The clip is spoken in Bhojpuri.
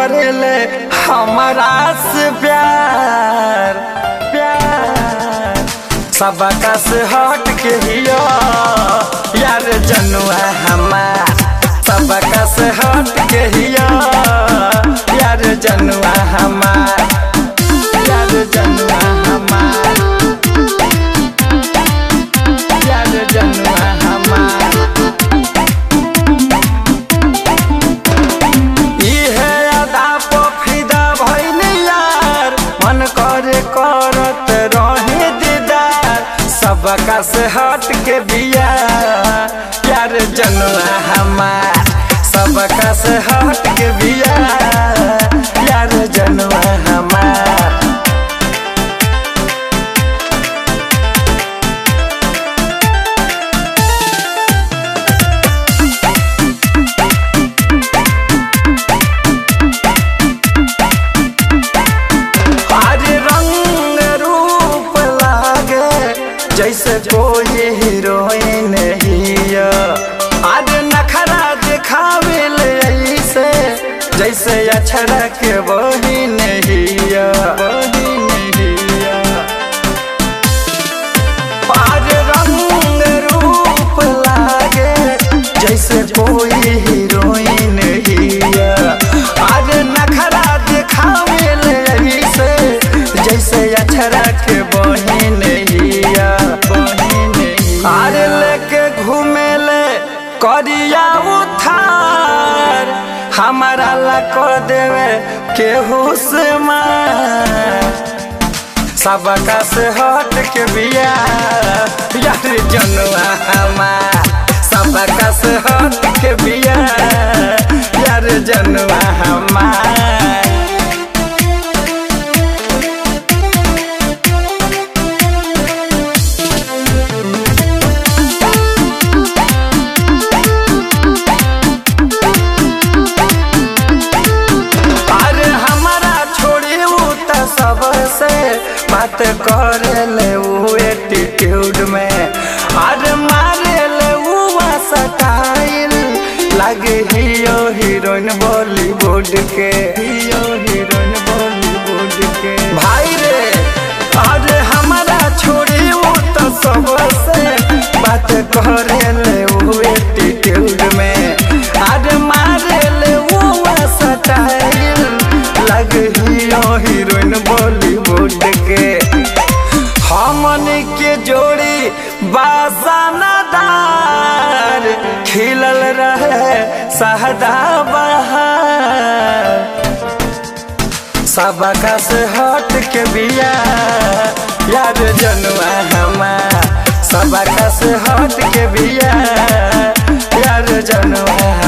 करेले हमारा से प्यार प्यार सबका से हट के हियो यार जनुआ हमार सबका से हट के हियो यार जनुआ हमार यार जनुआ हमार यार जनुआ हमार इहे अदा पो फिदा भइनी यार मन करे करत रहे दीदार सबका से हट के बिया यार जनुआ हमार सबका से हट के बिया यार जनुआ हमार अरे रंग रूप लागे जैसे कोई हीरोइन हिया अरे नखरा दिखावे ले ऐसे जैसे अछड़ा के बहिन हिया बहिन हिया अरे रंग रूप लागे जैसे कोई हीरोइन हिया अरे नखरा दिखावे ले से जैसे अछरा के बहिन हिया बहिन अरे लेके घूमे ले करिया उठार हमारा ला कर देवे केहू से मार सबका से हट के बिया यार जनुआ हमार सबका से हट के बिया यार जनुआ हमार अरे हमारा छोड़ी ऊ त सबसे बात करे ले ऊ एटीट्यूड में अरे मारे ले ऊ स्टाइल लगे हियो हीरोइन बॉलीवुड के हियो हीरोइन बॉलीवुड के भाई रे अरे हमारा छोड़ी ऊ त सबसे बात करे ले ऊ एटीट्यूड में अरे मारे ले ऊ स्टाइल लग हियो हीरोइन बॉलीवुड के हमन के जोड़ी बासानादार खिलल रहे सहदा बहार सबका से हट के बिया यार जनुआ हमार सबका से हट के बिया यार जनुआ